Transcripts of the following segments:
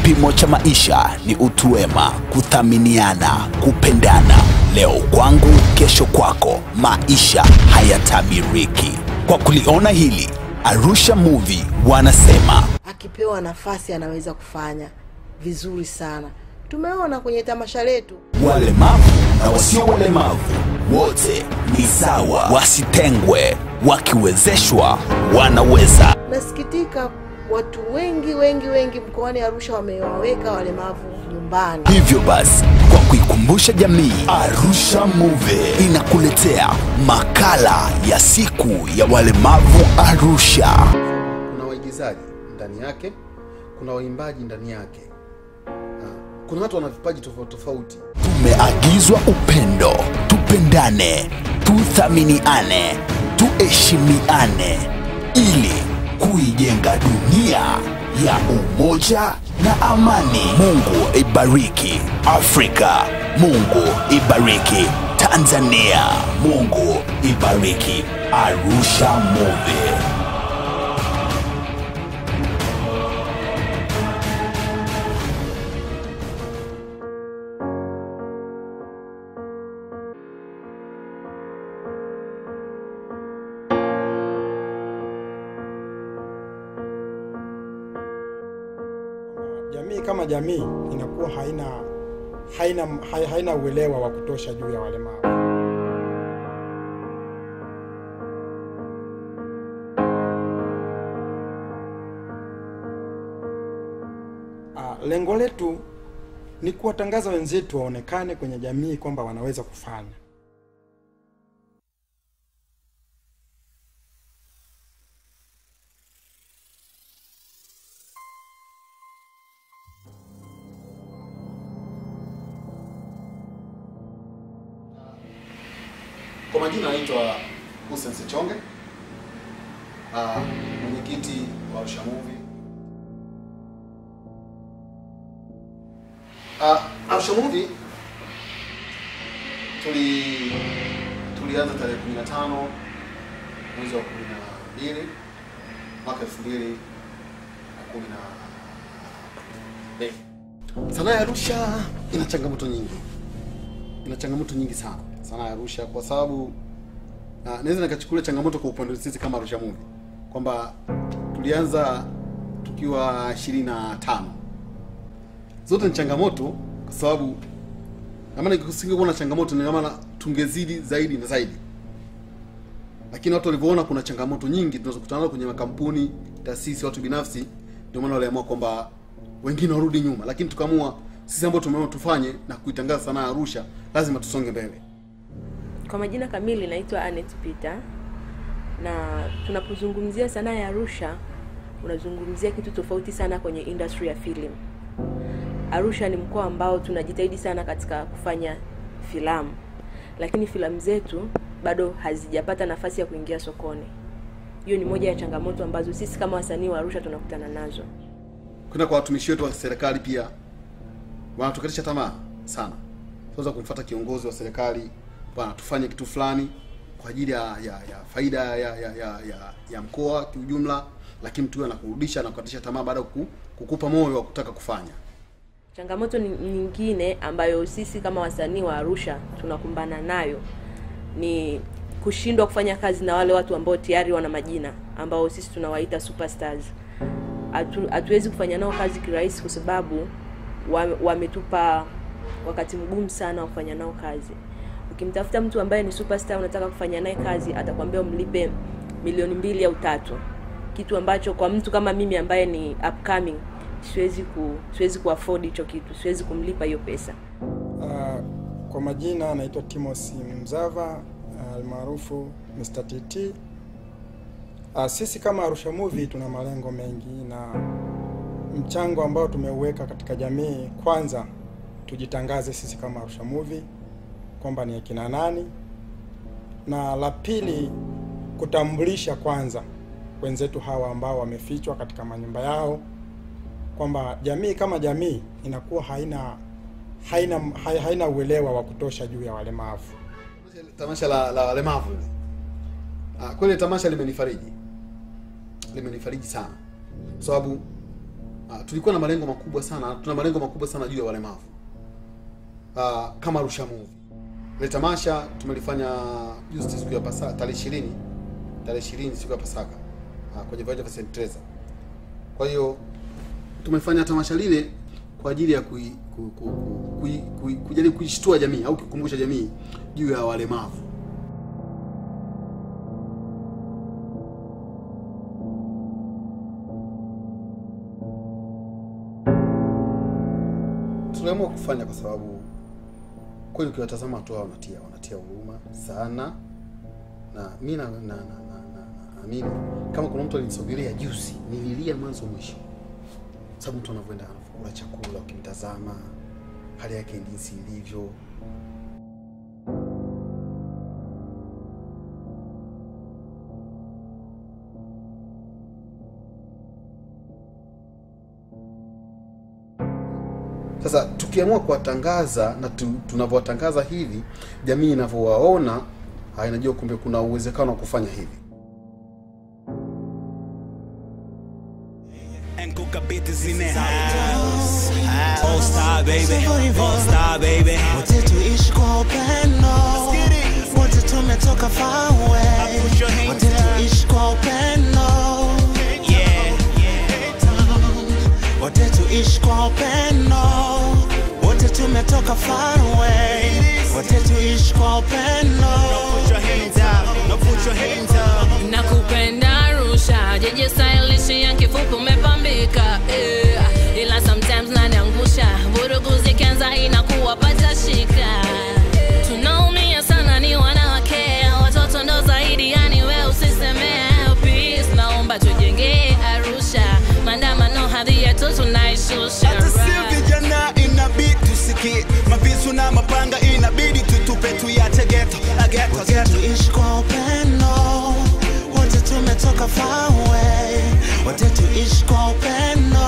Kipimo cha maisha ni utu wema, kuthaminiana, kupendana. Leo kwangu, kesho kwako. Maisha hayatabiriki. Kwa kuliona hili, Arusha Movie wanasema akipewa nafasi anaweza kufanya vizuri sana. Tumeona kwenye tamasha letu walemavu na wasio walemavu wote ni sawa, wasitengwe. Wakiwezeshwa wanaweza. nasikitika, watu wengi wengi wengi mkoani Arusha wamewaweka walemavu nyumbani. Hivyo basi, kwa kuikumbusha jamii, Arusha Movie inakuletea makala ya siku ya walemavu Arusha. kuna waigizaji ndani yake kuna waimbaji ndani yake Ah, kuna watu wana vipaji tofauti tofauti Tumeagizwa upendo, tupendane, tuthaminiane, tuheshimiane ili kuijenga dunia ya umoja na amani. Mungu ibariki Afrika, Mungu ibariki Tanzania, Mungu ibariki Arusha Movie. jamii kama jamii inakuwa haina haina hai- haina uelewa wa kutosha juu ya walemavu. Ah, lengo letu ni kuwatangaza wenzetu waonekane kwenye jamii kwamba wanaweza kufanya. kwa majina anaitwa Hussein Sechonge Ah, mwenyekiti wa Arusha Movie Ah, Arusha Movie tuli tulianza tarehe 15 mwezi wa 12 mwaka 2012 Sanaa ya Arusha ina changamoto nyingi, ina changamoto nyingi sana sanaa ya Arusha, kwa sababu na naweza nikachukulia changamoto kwa upande wetu sisi kama Arusha Movie kwamba tulianza tukiwa ishirini na tano. Zote ni changamoto, kwa sababu na maana kusingekuwa na changamoto, ni maana tungezidi zaidi na zaidi, lakini watu walivyoona kuna changamoto nyingi tunazokutana nazo kwenye makampuni, taasisi, watu binafsi, ndio maana waliamua kwamba wengine warudi nyuma, lakini tukaamua sisi ambao tumeamua tufanye na kuitangaza sanaa ya Arusha, lazima tusonge mbele. Kwa majina kamili naitwa Anet Peter, na tunapozungumzia sanaa ya Arusha unazungumzia kitu tofauti sana kwenye industry ya film. Arusha ni mkoa ambao tunajitahidi sana katika kufanya filamu, lakini filamu zetu bado hazijapata nafasi ya kuingia sokoni. Hiyo ni moja ya changamoto ambazo sisi kama wasanii wa Arusha tunakutana nazo. kwenda kwa watumishi wetu wa serikali pia wanatukatisha tamaa sana. Tunaweza kumfuata kiongozi wa serikali, bwana, tufanye kitu fulani kwa ajili ya, ya, ya faida ya, ya, ya, ya, ya mkoa kiujumla, lakini mtu huyo anakurudisha na kukatisha tamaa baada ya kuku- kukupa moyo wa kutaka kufanya. Changamoto ni- nyingine ambayo sisi kama wasanii wa Arusha tunakumbana nayo ni kushindwa kufanya kazi na wale watu ambao tayari wana majina ambao sisi tunawaita superstars. Hatu- Hatuwezi kufanya nao kazi kirahisi kwa sababu wa- wametupa wakati mgumu sana wa kufanya nao kazi. Ukimtafuta mtu ambaye ni superstar unataka kufanya naye kazi, atakwambia umlipe milioni mbili au tatu, kitu ambacho kwa mtu kama mimi ambaye ni upcoming siwezi ku siwezi kuafford hicho kitu, siwezi kumlipa hiyo pesa. Uh, kwa majina naitwa Timothy Mzava uh, almaarufu Mr. TT. Uh, sisi kama Arusha Movie tuna malengo mengi na mchango ambao tumeuweka katika jamii, kwanza tujitangaze sisi kama Arusha Movie kwamba ni akina nani, na la pili kutambulisha kwanza wenzetu hawa ambao wamefichwa katika manyumba yao, kwamba jamii kama jamii inakuwa haina haina hai- haina uelewa wa kutosha juu ya walemavu. Tamasha la, la walemavu lile. Ah, kweli tamasha limenifariji, limenifariji sana kwa sababu uh, tulikuwa na malengo makubwa sana tuna malengo makubwa sana juu ya walemavu uh, kama Arusha Movie. Ile tamasha tumelifanya juzi siku ya Pasaka tarehe 20 tarehe 20 siku ya Pasaka uh, kwenye viwanja vya St. Teresa. Kwa hiyo tumefanya tamasha lile kwa ajili ya kui, ku, ku, ku, kui, kui, kujaribu kuishtua jamii au kukumbusha jamii juu ya walemavu. Tuliamua kufanya kwa sababu kweli ukiwatazama watu hao wanatia wanatia huruma sana, na mi na na- na- na- na- naamini kama kuna mtu alinisogelea juzi, nililia mwanzo mwisho, sababu mtu anavyoenda anakula chakula, ukimtazama hali yake jinsi ilivyo, Sasa tukiamua kuwatangaza na tu, tunavyowatangaza hivi, jamii inavyowaona ah, inajua kumbe kuna uwezekano wa kufanya hivi. And Kuka Beat is in the house. All star baby, all star baby. wote tuishi kwa upendo wote tumetoka far away Put your hands wote up. tuishi kwa upendo Yeah, wote tuishi kwa upendo wote tumetoka far away wote tuishi kwa upendo put your hands up. No, put your hands up. nakupenda Arusha, jeje stylish ya kifupi umepambika eh. ila sometimes naniangusha, vurugu zikianza inakuwa pata shika. Tunaumia sana ni wanawake, watoto ndo zaidi, yani we usisemee. Peace, naomba tujengee Arusha, maandamano hadhi yetu tunaishusha. Hata si vijana inabidi tusikie mavisu na mapanga inabidi tutupe tuyache geto la geto wote geto tuishi kwa upendo wote tumetoka far away wote tuishi kwa upendo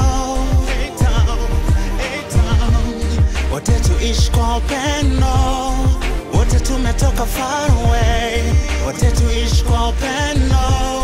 wote tuishi kwa upendo wote tumetoka far away wote tuishi kwa upendo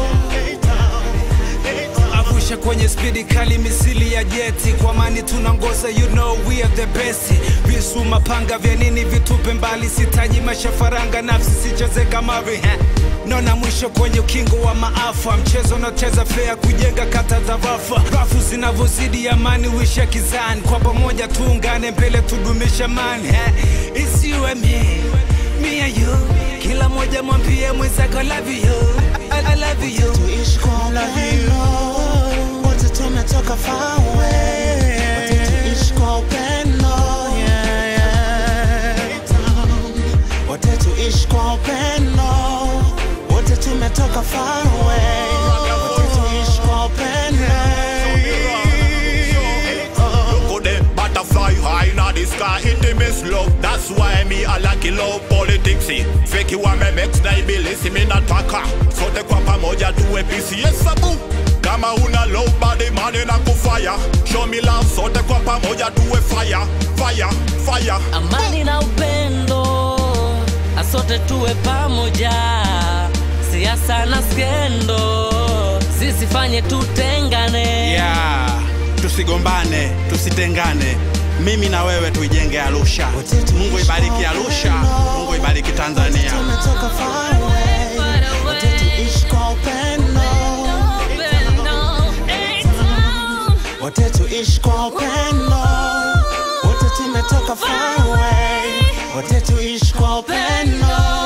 avusha kwenye spidi kali misili ya jeti kwa mani tunangoza you know we are the best visu mapanga vya nini vitupe mbali sitaji mashafaranga nafsi sicheze kama riha nona mwisho kwenye ukingo wa maafa mchezo unaocheza fea kujenga kata za vafa rafu zinavyozidi amani wisha kizani kwa pamoja tuungane mbele tudumisha mani It's you and me, me and you kila moja mwambie mwenzako I love you I, I love you tuishi kwa upendo wote tumetoka far away wote tuishi kwa upendo yeah, yeah. wote tuishi kwa upendo wote tumetoka far away wote tuishi kwa upendo Look at them butterfly high in the sky Intimacy love That's why me I like it love politics Fake you wame mex na ibilisi mi nataka Sote kwa pamoja tuwe peace Yes sabu kama una love body money na kufire Show me love sote kwa pamoja tuwe fire Fire, fire amani na upendo asote tuwe pamoja siasa na skendo zisifanye tutengane yeah. tusigombane tusitengane mimi na wewe tuijenge arusha mungu ibariki arusha mungu ibariki tanzania tumetoka far away wote tuishi kwa upendo wote tuishi kwa upendo wote tumetoka far away wote tuishi kwa upendo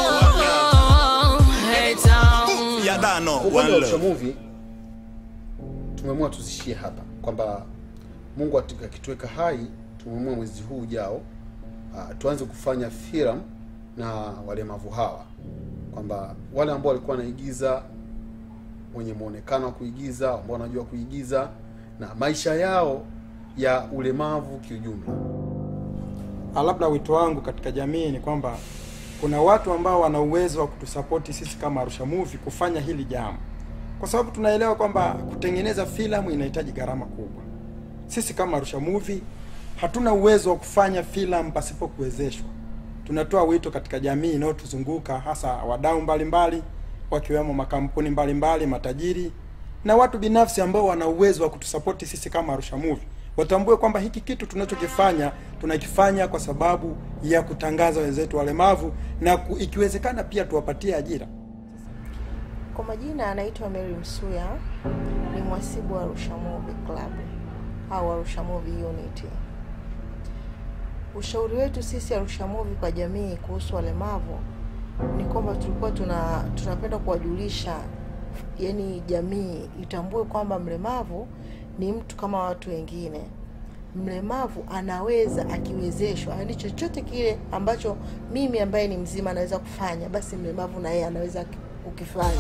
ya dano Kwa upande one wa Arusha love Movie tumeamua tuzishie hapa, kwamba Mungu atu- akituweka hai, tumeamua mwezi huu ujao uh, tuanze kufanya filamu na walemavu hawa, kwamba wale ambao walikuwa wanaigiza wenye muonekano wa kuigiza, ambao wanajua kuigiza na maisha yao ya ulemavu kiujumla. Ah, labda wito wangu katika jamii ni kwamba kuna watu ambao wana uwezo wa kutusapoti sisi kama Arusha Movie kufanya hili jambo, kwa sababu tunaelewa kwamba kutengeneza filamu inahitaji gharama kubwa. Sisi kama Arusha Movie hatuna uwezo wa kufanya filamu pasipo kuwezeshwa. Tunatoa wito katika jamii inayotuzunguka hasa wadau mbalimbali wakiwemo makampuni mbalimbali, matajiri na watu binafsi ambao wana uwezo wa kutusapoti sisi kama Arusha Movie watambue kwamba hiki kitu tunachokifanya tunakifanya kwa sababu ya kutangaza wenzetu walemavu na ku, ikiwezekana pia tuwapatie ajira. Kwa majina anaitwa Mary Msuya, ni mhasibu wa Arusha Movie Club au Arusha Movie Unity. Ushauri wetu sisi Arusha Movie kwa jamii kuhusu walemavu ni kwamba tulikuwa tuna tunapenda kuwajulisha, yani jamii itambue kwamba mlemavu ni mtu kama watu wengine. Mlemavu anaweza akiwezeshwa, yani chochote kile ambacho mimi ambaye ni mzima anaweza kufanya, basi mlemavu na yeye anaweza kukifanya.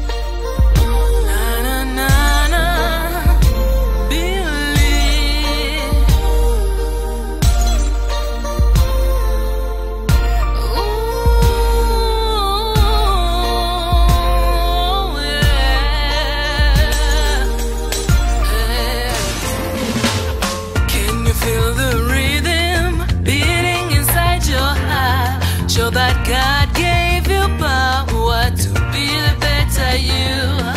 Na, na, na, believe. Ooh, yeah. Can you feel the rhythm beating inside your heart? Show that God gave you power to be the better you.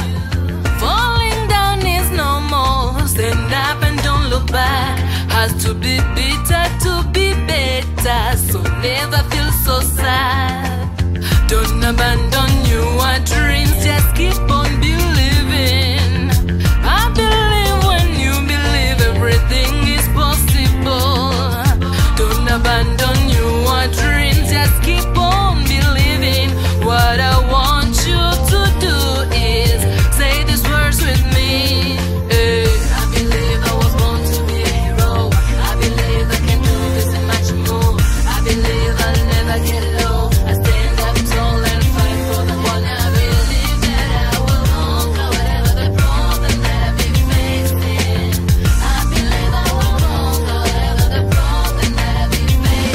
Falling down is normal. Stand up and don't look back. Has to be bitter to be better. So never feel so sad. Don't abandon your dreams. Just keep on believing. I believe when you believe everything is possible. Don't abandon your dreams. Just keep on believing. What I want you to do is say these words with me. Eh, I believe I was born to be a hero. I believe I can do this and much more. I believe I'll never get low. I stand up tall and fight for the one I believe that I will conquer whatever the problem that I be facing. I believe I will conquer whatever the problem that I be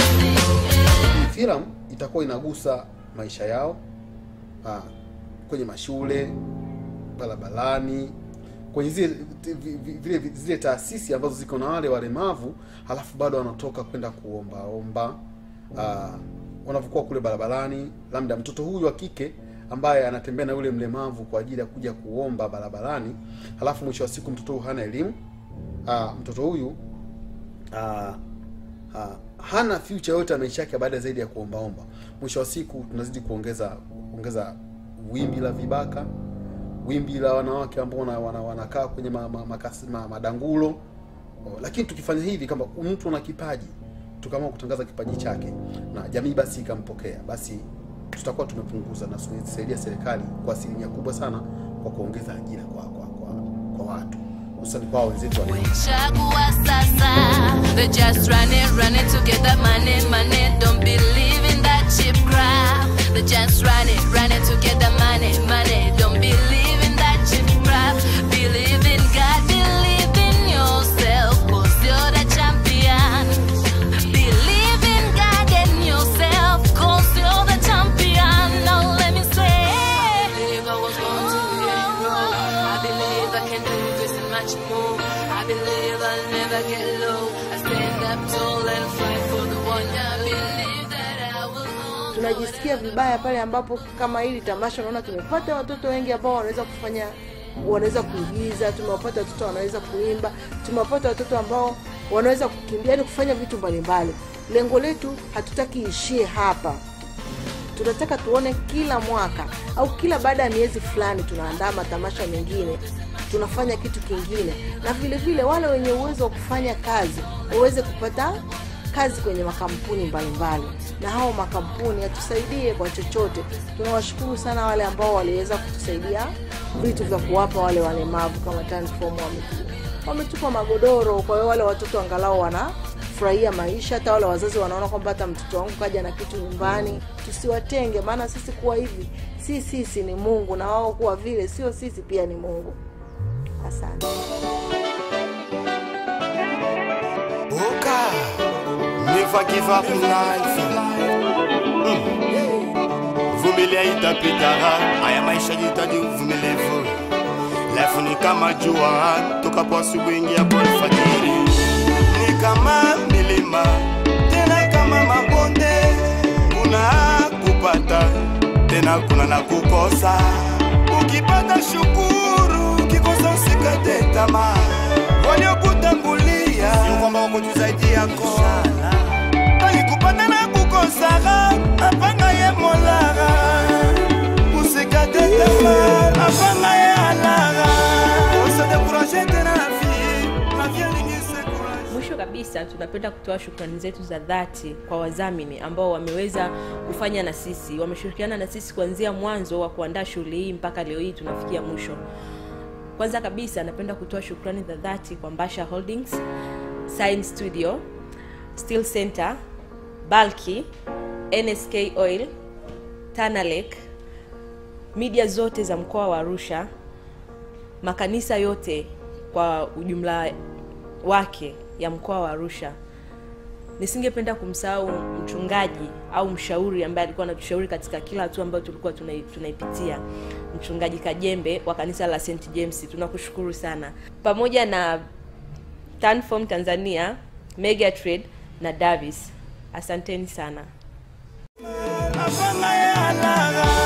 facing. filamu itakuwa inagusa maisha yao ah, kwenye mashule barabarani kwenye zile vi- vi- vile zile taasisi ambazo ziko na wale walemavu halafu bado wanatoka kwenda kuombaomba ah, wanavyokuwa kule barabarani labda mtoto huyu wa kike ambaye anatembea na yule mlemavu kwa ajili ya kuja kuomba barabarani halafu mwisho wa siku mtoto huyu hana elimu ah, mtoto huyu ah, ah, hana future yote ya maisha yake baada zaidi ya kuombaomba. Mwisho wa siku tunazidi kuongeza kuongeza wimbi la vibaka, wimbi la wanawake ambao wana, wana, wanakaa kwenye ma, ma, makasi, ma, madangulo. Oh, Lakini tukifanya hivi kama mtu ana kipaji tukaamua kutangaza kipaji chake na jamii basi ikampokea, basi tutakuwa tumepunguza na kusaidia serikali kwa asilimia kubwa sana kwa kuongeza ajira kwa kwa, kwa, kwa watu hususani kwa wenzetu wa Chagua sasa. They just run it, run it to get that money, money. Don't believe in that cheap crap. They just run it, run it to get that money, money. Don't believe in that cheap crap. Believe in God, believe in yourself, cause you're the champion. Believe in God and yourself, cause you're the champion. Now let me say, I believe I was born to be a hero. I believe I can do this and much more. I believe I'll never get low. I stand up tall and fight for the one I believe that I will hold. tunajisikia vibaya pale ambapo kama hili tamasha unaona tumepata watoto wengi ambao wanaweza kufanya wanaweza kuigiza tumewapata watoto wanaweza kuimba tumewapata watoto ambao wanaweza kukimbia yani kufanya vitu mbalimbali lengo letu hatutaki ishie hapa tunataka tuone kila mwaka au kila baada ya miezi fulani tunaandaa matamasha mengine tunafanya kitu kingine na vile vile wale wenye uwezo wa kufanya kazi waweze kupata kazi kwenye makampuni mbalimbali na hao makampuni yatusaidie kwa chochote tunawashukuru sana wale ambao waliweza kutusaidia vitu vya kuwapa wale walemavu kama Tanform wametu- wametupa magodoro kwa hiyo wale watoto angalau wanafurahia maisha hata wale wazazi wanaona kwamba hata mtoto wangu kaja na kitu nyumbani tusiwatenge maana sisi kuwa hivi si sisi ni mungu na wao kuwa vile sio sisi pia ni mungu asante Oka, never give up in life. Mm. Vumilia itapita, haya maisha jitaji uvumilivu. Life ni kama jua, toka kwa asubuhi ingia kwa alfajiri. Ni kama milima, tena kama mabonde. Kuna kupata, tena kuna na kukosa. Ukipata shukuru, ukikosa usikate tamaa waliokutangulia sio kwamba wako juu zaidi yako bali kupata na kukosaka apanga ye molaga usikate tamaa apanga ye alaga usidekuraje tena na vie na vie lingise mwisho kabisa tunapenda kutoa shukrani zetu za dhati kwa wadhamini ambao wameweza kufanya na sisi wameshirikiana na sisi kuanzia mwanzo wa kuandaa shughuli hii mpaka leo hii tunafikia mwisho kwanza kabisa napenda kutoa shukrani za dhati kwa mbasha holdings Sign studio steel center balki nsk oil tanalek media zote za mkoa wa arusha makanisa yote kwa ujumla wake ya mkoa wa arusha nisingependa kumsahau mchungaji au mshauri ambaye alikuwa anatushauri katika kila hatua ambayo tulikuwa tunai- tunaipitia mchungaji kajembe wa kanisa la st james tunakushukuru sana pamoja na tanfom tanzania megatrade na davis asanteni sana apanga ye alaga